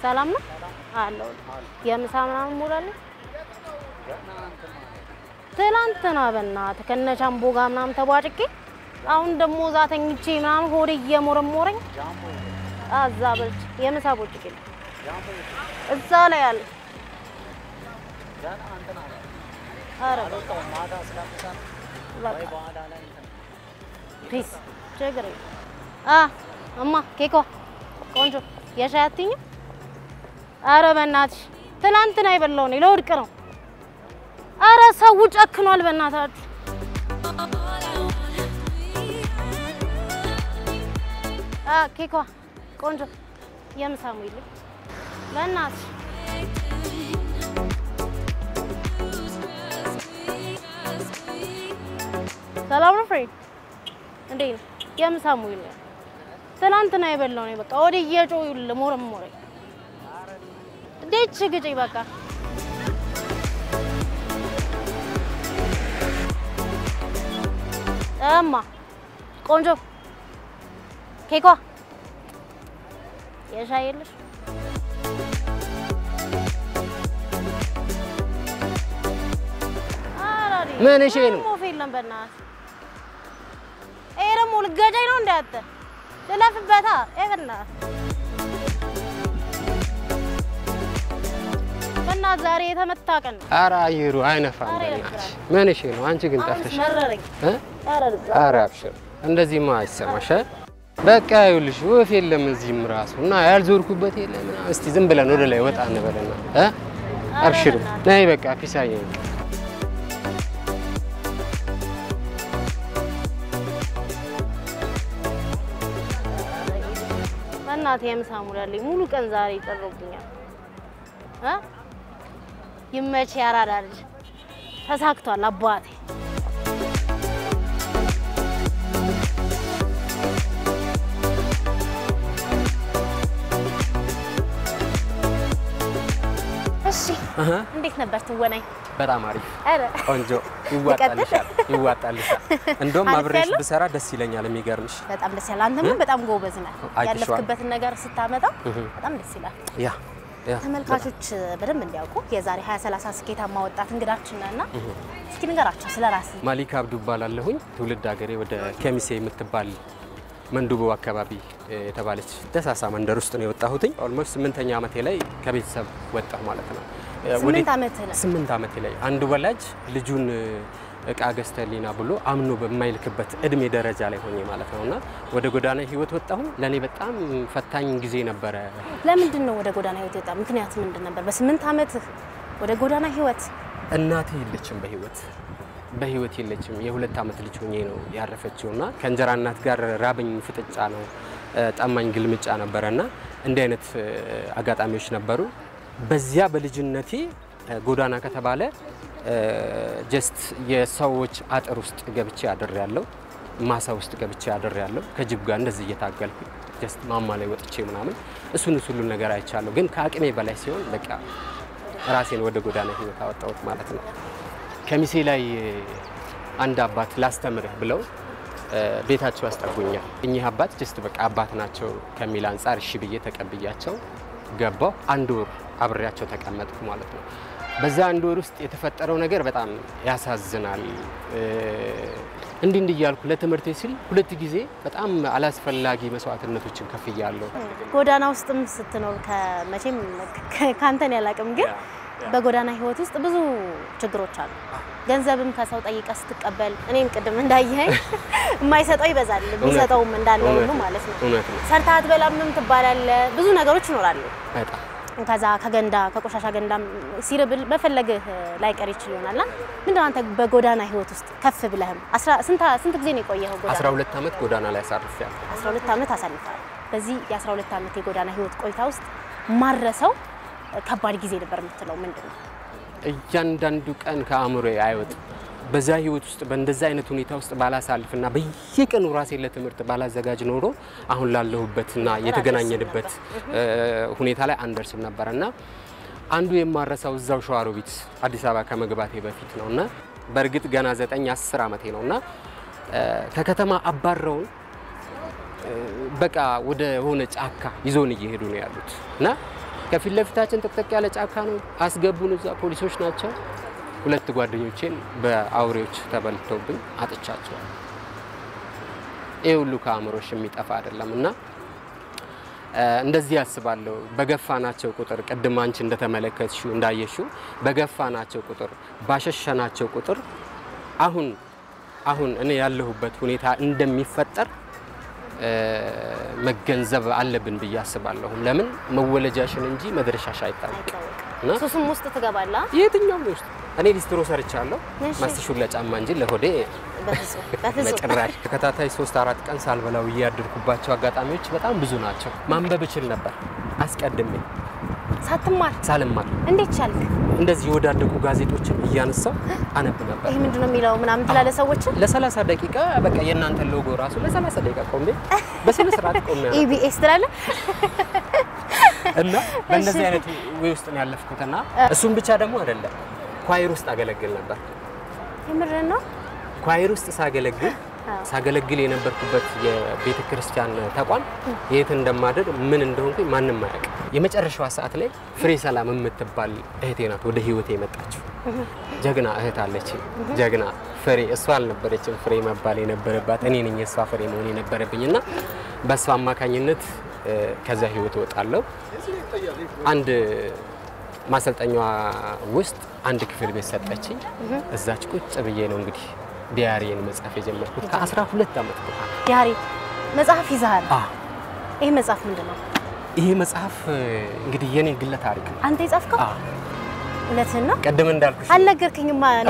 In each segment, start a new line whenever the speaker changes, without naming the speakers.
ሰላም ነው አለው። የምሳ ምናምን ሞላለ ትላንትና በእናትህ ከነቻምቦ ጋር ምናምን ተቧጭቄ አሁን ደግሞ እዛ ተኝቼ ምናምን ሆዴ እየሞረሞረኝ አዛ በልቼ የምሳ ቦጭቄ ነው እዛ ላይ አለ። ኧረ በቃ ፒስ ችግር የለም። አ እማ ኬኳ ቆንጆ የሻይ አትይኝም? አረ በእናትሽ ትናንትና የበላው ነው ለውድቅ ነው። አረ ሰው ጨክኗል በእናታችሁ። አ ኬኳ ቆንጆ የምሳ ሙይልኝ በእናትሽ። ሰላም ነው ፍሬንድ፣ እንዴት ነው? የምሳ ሙይልኝ ትናንትና የበላው ነው በቃ ወደ እየጮሁ ሞረሞረኝ። እንዴት ግጪ በቃ እማ ቆንጆ ኬኳ የሻይ የለሽ?
ምን እሺ ነው?
ሞፍ የለም በእናትህ። ይሄ ደግሞ ልትገጨኝ ነው እንዳያተ ልለፍበታ በእናትህ በእናትህ ዛሬ የተመታ ቀን ነው።
ኧረ አየሩ አይነፋም።
ኧረ
በእናትሽ ምን እሺ ነው? አንቺ ግን ጠፍተሽ
መረረኝ።
እ?
ኧረ ልዛ
ኧረ አብሽር፣ እንደዚህማ አይሰማሽ። እ? በቃ ይኸውልሽ ወፍ የለም እዚህም ራሱ እና ያልዞርኩበት የለ ምናምን። እስቲ ዝም ብለን ወደ ላይ ወጣ እንበልና እ? አብሽር ነይ በቃ ፒሳዬ
በእናትህ የምሳ ሙላልኝ። ሙሉ ቀን ዛሬ ይጠሩብኛል። እ? ይመች ያራዳ ልጅ ተሳክቷል አባቴ። እሺ እንዴት ነበር ትወናኝ?
በጣም አሪፍ
ኧረ
ቆንጆ ይዋጣልሻል፣ ይዋጣልሻል። እንደውም
አሪፍ
አብሬሽ
ያለው?
ብሰራ ደስ ይለኛል። የሚገርምሽ
በጣም ደስ ይላል። አንተም በጣም ጎበዝ ነህ።
አይተሽዋል?
ያለፍክበትን ነገር ስታመጣ በጣም ደስ ይላል።
ያ ያ
ተመልካቾች በደንብ እንዲያውቁ የዛሬ 20 30 ስኬታማ ወጣት እንግዳችን ነህና እስኪ ንገራቸው ስለ ራስህ።
ማሊክ አብዱ እባላለሁኝ። ትውልድ ሀገሬ ወደ ከሚሴ የምትባል መንዱቦ አካባቢ እ, የተባለች ደሳሳ መንደር ውስጥ ነው የወጣሁትኝ። ኦልሞስት ስምንተኛ ዓመቴ ላይ ከቤተሰብ ወጣሁ ማለት ነው። እ,
ስምንት
ወዴት-
ዓመትህ ነው?
ስምንት ዓመቴ ላይ አንድ ወላጅ ልጁን እ, እቃ ገዝተሊና ብሎ አምኖ በማይልክበት እድሜ ደረጃ ላይ ሆኜ ማለት ነው እና ወደ ጎዳና ህይወት ወጣሁ። ለእኔ በጣም ፈታኝ ጊዜ ነበረ።
ለምንድን ነው ወደ ጎዳና ህይወት የወጣ? ምክንያት ምንድን ነበር? በስምንት ዓመትህ ወደ ጎዳና ህይወት
እናቴ የለችም በህይወት በህይወት የለችም። የሁለት ዓመት ልጅ ሆኜ ነው ያረፈችው እና ከእንጀራ እናት ጋር ራበኝ ፍጥጫ ነው እ፣ ጠማኝ ግልምጫ ነበረ እና እንዲህ አይነት እ፣ አጋጣሚዎች ነበሩ። በዚያ በልጅነቴ እ፣ ጎዳና ከተባለ ጀስት የሰዎች አጥር ውስጥ ገብቼ አድር ያለው ማሳ ውስጥ ገብቼ አድር ያለው ከጅብ ጋር እንደዚህ እየታገልኩ ጀስት ማማ ላይ ወጥቼ ምናምን እሱን እሱ ሁሉን ነገር አይቻለሁ። ግን ከአቅሜ በላይ ሲሆን በቃ ራሴን ወደ ጎዳና ህይወት አወጣሁት ማለት ነው። ከሚሴ ላይ አንድ አባት ላስተምርህ ብለው እ፣ ቤታቸው ያስጠጉኛል። እኚህ አባት ጀስት በቃ አባት ናቸው ከሚል አንጻር እሺ ብዬ ተቀብያቸው ገባሁ። አንድ ወር አብሬያቸው ተቀመጥኩ ማለት ነው። በዛ አንድ ወር ውስጥ የተፈጠረው ነገር በጣም ያሳዝናል። እ፣ እንዲህ እንዲህ እያልኩ ለትምህርቴ ሲል ሁለት ጊዜ በጣም አላስፈላጊ መስዋዕትነቶችን ከፍያለሁ።
ጎዳና ውስጥም ስትኖር ከመቼም ከ- ከአንተን ያላቅም ግን በጎዳና ህይወት ውስጥ ብዙ ችግሮች አሉ። ገንዘብም ከሰው ጠይቀ ስትቀበል እኔም ቅድም እንዳየኸኝ የማይሰጠው ይበዛል፣ የሚሰጠውም እንዳለ ሁሉ ማለት ነው።
እውነት ነው።
ሰርታ አትበላምም ትባላለህ። ብዙ ነገሮች ይኖራሉ።
በጣም
ከዛ ከገንዳ ከቆሻሻ ገንዳም ሲርብል በፈለግህ ላይቀር ይችል ይሆናልና ምንድን ነው አንተ በጎዳና ህይወት ውስጥ ከፍ ብለህም አስራ- ስንት ስንት ጊዜ ነው የቆየኸው ጎዳና?
12 ዓመት ጎዳና ላይ አሳርፌያለሁ።
12 ዓመት አሳልፈሃል። በዚህ የ12 ዓመት የጎዳና ህይወት ቆይታ ውስጥ ማረሰው ከባድ ጊዜ ነበር የምትለው ምንድን ነው?
እያንዳንዱ ቀን ከአእምሮ አይወጥም። በዛ ህይወት ውስጥ በእንደዛ አይነት ሁኔታ ውስጥ ባላሳልፍና በየቀኑ ራሴን ለትምህርት ባላዘጋጅ ኖሮ አሁን ላለሁበትና የተገናኘንበት እ፣ ሁኔታ ላይ አንደርስም ነበረ እና አንዱ የማረሳው እዛው ሸዋሮቢት አዲስ አበባ ከመግባቴ በፊት ነው እና በእርግጥ ገና ዘጠኝ አስር ዓመቴ ነው እና እ፣ ከከተማ አባረውን በቃ ወደ ሆነ ጫካ ይዞን እየሄዱ ነው ያሉት እና ከፊት ለፊታችን ጥቅጥቅ ያለ ጫካ ነው። አስገቡን። እዛ ፖሊሶች ናቸው። ሁለት ጓደኞቼን በአውሬዎች ተበልተውብኝ አጥቻቸዋል። ይህ ሁሉ ከአእምሮሽ የሚጠፋ አይደለም እና እንደዚህ ያስባለሁ። በገፋናቸው ቁጥር ቅድም አንቺ እንደተመለከትሽው እንዳየሽው በገፋናቸው ቁጥር ባሸሸናቸው ቁጥር አሁን አሁን እኔ ያለሁበት ሁኔታ እንደሚፈጠር መገንዘብ አለብን ብዬ አስባለሁ። ለምን መወለጃሽን እንጂ መድረሻሽ አይታወቅም። እና
ሱስም ውስጥ ትገባላ።
የትኛውም ውስጥ እኔ ሊስትሮ ሰርቻለሁ።
እሺ።
ማስትሹን ለጫማ እንጂ ለሆዴ
በፍጹም በፍጹም
በጭራሽ ተከታታይ ሶስት አራት ቀን ሳልበላው እያደርኩባቸው አጋጣሚዎች በጣም ብዙ ናቸው። ማንበብ እችል ነበር አስቀድሜ
ሳትማር
ሳልማር
እንዴት ቻልክ?
እንደዚህ የወዳደቁ ጋዜጦችን እያነሳው አነብ ነበር።
ይሄ ምንድን ነው የሚለው ምናምን ትላለህ ሰዎችን
ለ30 ደቂቃ በቃ የእናንተን ሎጎ ራሱ ለ30 ደቂቃ ቆሜ በስነ ስርዓት ቆሜ ነው
ኢቢኤስ ትላለህ።
እና በእንደዚህ አይነት ወይ ውስጥ ነው ያለፍኩትና እሱም ብቻ ደግሞ አይደለም ኳይር ውስጥ አገለግል ነበር።
የምርህን ነው?
ኳይር ውስጥ ሳገለግል
አዎ።
ሳገለግል የነበርኩበት የቤተ ክርስቲያን ተቋም የት እንደማደር ምን እንደሆንኩኝ ማንም አያውቅም። የመጨረሻዋ ሰዓት ላይ ፍሬ ሰላም የምትባል እህቴ ናት ወደ ህይወቴ የመጣችው። ጀግና እህት አለች። ጀግና ፍሬ እሷ አልነበረችም ፍሬ መባል የነበረባት እኔ ነኝ የእሷ ፍሬ መሆን የነበረብኝ እና በእሷ አማካኝነት እ፣ ከዛ ህይወት እወጣለሁ። አንድ ማሰልጠኛዋ ውስጥ አንድ ክፍል ቤት ሰጠችኝ። እዛች ቁጭ ብዬ ነው እንግዲህ ዲያሪን መጻፍ የጀመርኩት ከ12 ዓመት በኋላ።
ዲያሪ መጽሐፍ ይዘሃል።
አ
ይሄ መጽሐፍ ምንድን ነው?
ይሄ መጽሐፍ እ፣ እንግዲህ የኔ ግለ ታሪክ ነው።
አንተ የጻፍከው?
አ
እውነትህን ነው?
ቀደም እንዳልኩሽ
አልነገርከኝማ። እኔ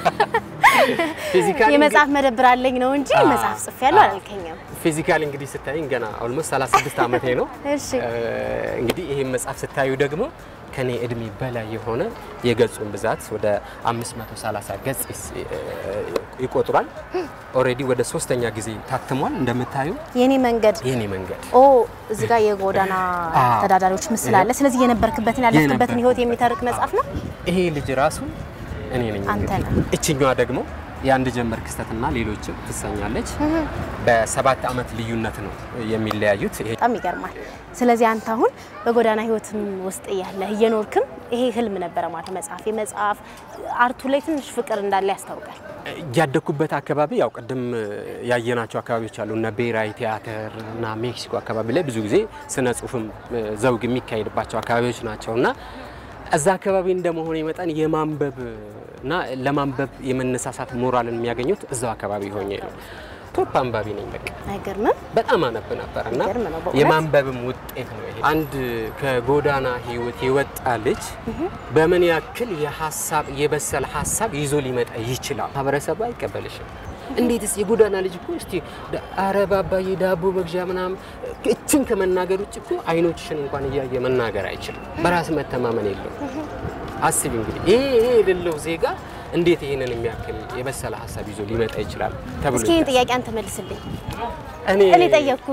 ፊዚካሊ
የመጽሐፍ መደብር አለኝ ነው እንጂ
አ፣
መጽሐፍ ጽፌያለሁ
አ።
አላልከኝም።
ፊዚካሊ እንግዲህ ስታይኝ ገና ኦልሞስት 36 ዓመቴ ነው።
እሺ
እ፣ እንግዲህ ይሄን መጽሐፍ ስታዩ ደግሞ ከኔ እድሜ በላይ የሆነ የገጹን ብዛት ወደ 530 ገጽ ይስ- እ፣ ይቆጥራል። ኦልሬዲ ወደ ሶስተኛ ጊዜ ታትሟል። እንደምታዩ
የኔ መንገድ
የኔ መንገድ
ኦ እዚህ ጋር የጎዳና
አ።
ተዳዳሪዎች ምስል አለ። ስለዚህ የነበርክበትን ያለፍክበትን ህይወት የሚተርክ መጽሐፍ ነው።
ይሄ ልጅ ራሱ እኔ ነኝ።
አንተ
እንግዲህ
ነህ።
እችኛዋ ደግሞ የአንድ ጀንበር ክስተትና ሌሎችም ትሰኛለች። በሰባት ዓመት ልዩነት ነው የሚለያዩት። ይሄ
በጣም ይገርማል። ስለዚህ አንተ አሁን በጎዳና ህይወትም ውስጥ እያለህ እየኖርክም ይሄ ህልም ነበረ ማለት ነው። መጽሐፍ የመጽሐፍ አርቱ ላይ ትንሽ ፍቅር እንዳለ ያስታውቃል።
ያደግኩበት አካባቢ ያው ቅድም ያየናቸው አካባቢዎች አሉ እና ብሔራዊ ቲያትር እና ሜክሲኮ አካባቢ ላይ ብዙ ጊዜ ስነ ጽሁፍም ዘውግ የሚካሄድባቸው አካባቢዎች ናቸው እና እዛ አካባቢ እንደመሆነ መጠን የማንበብ እና ለማንበብ የመነሳሳት ሞራልን የሚያገኙት እዛው አካባቢ ሆኜ ነው። ቶፕ አንባቢ ነኝ በቃ
አይገርምም?
በጣም አነብ ነበር እና
የሚገርም ነው በእውነት።
የማንበብም ውጤት ነው ይሄ። አንድ ከጎዳና ህይወት የወጣ ልጅ በምን ያክል የሀሳብ የበሰለ ሀሳብ ይዞ ሊመጣ ይችላል? ማህበረሰቡ አይቀበልሽም። እንዴትስ የጎዳና ልጅ እኮ እስቲ ዳ- ኧረ ባባዬ ዳቦ መግዣ ምናምን እችን ከመናገር ውጭ እኮ አይኖችሽን እንኳን እያየ መናገር አይችልም። በራስ መተማመን የለውም። አስቢ እንግዲህ ይሄ ይሄ የሌለው ዜጋ እንዴት ይህንን የሚያክል የበሰለ ሀሳብ ይዞ ሊመጣ ይችላል ተብሎ
እስኪ ይህን ጥያቄ አንተ መልስልኝ።
እኔ
እኔ ጠየቅኩ።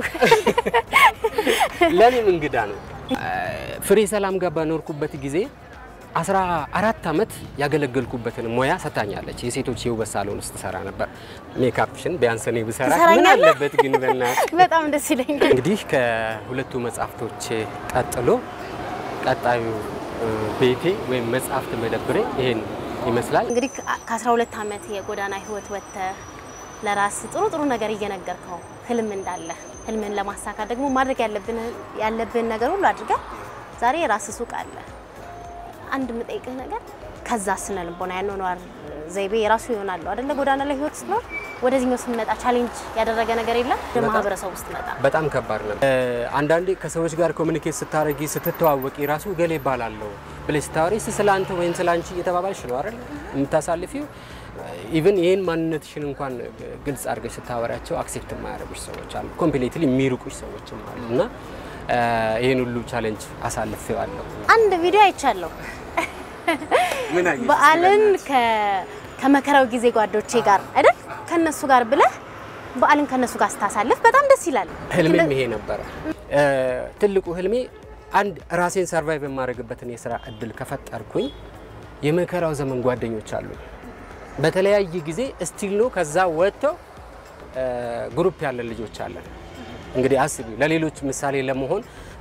ለእኔም እንግዳ ነው። ፍሬ ሰላም ጋር ባኖርኩበት ጊዜ አስራ አራት ዓመት ያገለገልኩበትን ሙያ ሰታኛለች። የሴቶች የውበት ሳሎን ውስጥ ሰራ ነበር። ሜካፕሽን ቢያንስ እኔ ብሰራ ምን
ትሰራኛለህ?
አለበት ግን በእናትህ።
በጣም ደስ ይለኛል።
እንግዲህ ከሁለቱ መጽሐፍቶች ቀጥሎ ቀጣዩ እ፣ ቤቴ ወይም መጽሐፍት መደብሬ ይሄን ይመስላል።
እንግዲህ ከ12 ዓመት የጎዳና ህይወት ወጥተህ ለራስ ጥሩ ጥሩ ነገር እየነገርከው ህልም እንዳለ ህልምን ለማሳካት ደግሞ ማድረግ ያለብን ያለብን ነገር ሁሉ አድርገህ ዛሬ የራስ ሱቅ አለ። አንድ የምጠይቅህ ነገር ከዛ ስነ ልቦና ያኗኗር ዘይቤ የራሱ ይሆናሉ አይደለ? ጎዳና ላይ ህይወት ስትኖር ወደዚህኛው ስንመጣ ቻሌንጅ ያደረገ ነገር የለም? ወደ
በጣም።
ማህበረሰቡ ስትመጣ
በጣም ከባድ ነው። አንዳንዴ ከሰዎች ጋር ኮሚኒኬት ስታደርጊ ስትተዋወቂ ራሱ ገሌ ይባላለሁ ብለሽ ስታወሪ እስቲ ስለ አንተ ወይም ስለ አንቺ እየተባባልሽ ነው አይደል የምታሳልፊው። ኢቭን ይህን ማንነትሽን እንኳን ግልጽ አድርገሽ ስታወሪያቸው አክሴፕት የማያደርጉሽ ሰዎች አሉ፣ ኮምፕሌትሊ የሚርቁሽ ሰዎችም አሉ እና ይህን ሁሉ ቻሌንጅ አሳልፌዋለሁ።
አንድ ቪዲዮ አይቻለሁ።
ምን አየሽ?
በዓልን ከ- ከመከራው ጊዜ ጓዶቼ ጋር አይደል ከነሱ ጋር ብለህ በዓልን ከነሱ ጋር ስታሳልፍ በጣም ደስ ይላል።
ህልሜም ይሄ ነበረ። ትልቁ ህልሜ አንድ ራሴን ሰርቫይቭ የማድረግበትን የስራ እድል ከፈጠርኩኝ የመከራው ዘመን ጓደኞች አሉኝ። በተለያየ ጊዜ ስቲል ነው ከዛ ወጥተው ግሩፕ ያለን ልጆች አለን። እንግዲህ አስቢ፣ ለሌሎች ምሳሌ ለመሆን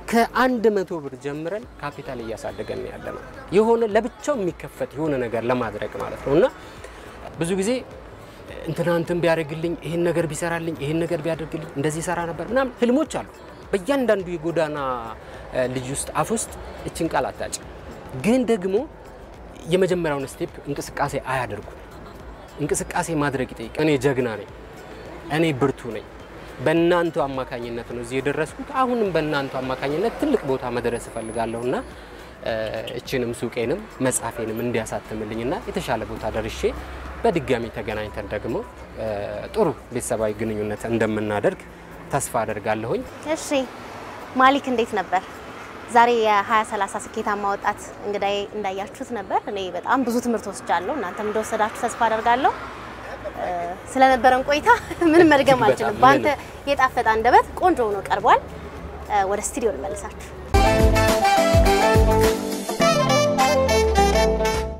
ከአንድ መቶ ብር ጀምረን ካፒታል እያሳደገን ያለ ነው። የሆነ ለብቻው የሚከፈት የሆነ ነገር ለማድረግ ማለት ነው እና ብዙ ጊዜ እንትና እንትን ቢያደርግልኝ ይህን ነገር ቢሰራልኝ ይህን ነገር ቢያደርግልኝ እንደዚህ ይሰራ ነበር ምናምን ህልሞች አሉ። በእያንዳንዱ የጎዳና ልጅ ውስጥ አፍ ውስጥ እችን ቃል አታጭ። ግን ደግሞ የመጀመሪያውን ስቴፕ እንቅስቃሴ አያደርጉም። እንቅስቃሴ ማድረግ ይጠይቅ። እኔ ጀግና ነኝ፣ እኔ ብርቱ ነኝ። በእናንተ አማካኝነት ነው እዚህ የደረስኩት። አሁንም በእናንተ አማካኝነት ትልቅ ቦታ መድረስ እፈልጋለሁና እችንም ሱቄንም መጽሐፌንም እንዲያሳትምልኝና የተሻለ ቦታ ደርሼ በድጋሚ ተገናኝተን ደግሞ ጥሩ ቤተሰባዊ ግንኙነት እንደምናደርግ ተስፋ አደርጋለሁኝ።
እሺ ማሊክ እንዴት ነበር? ዛሬ የ2030 ስኬታማ ወጣት እንግዳዬ እንዳያችሁት ነበር። እኔ በጣም ብዙ ትምህርት ወስጃለሁ። እናንተም እንደወሰዳችሁ ተስፋ አደርጋለሁ። ስለነበረን ቆይታ ምንም መድገም
እጅግ በጣም
አልችልም። በአንተ የጣፈጠ አንደበት ቆንጆ ሆኖ ቀርቧል። ወደ ስቱዲዮ ልመልሳችሁ።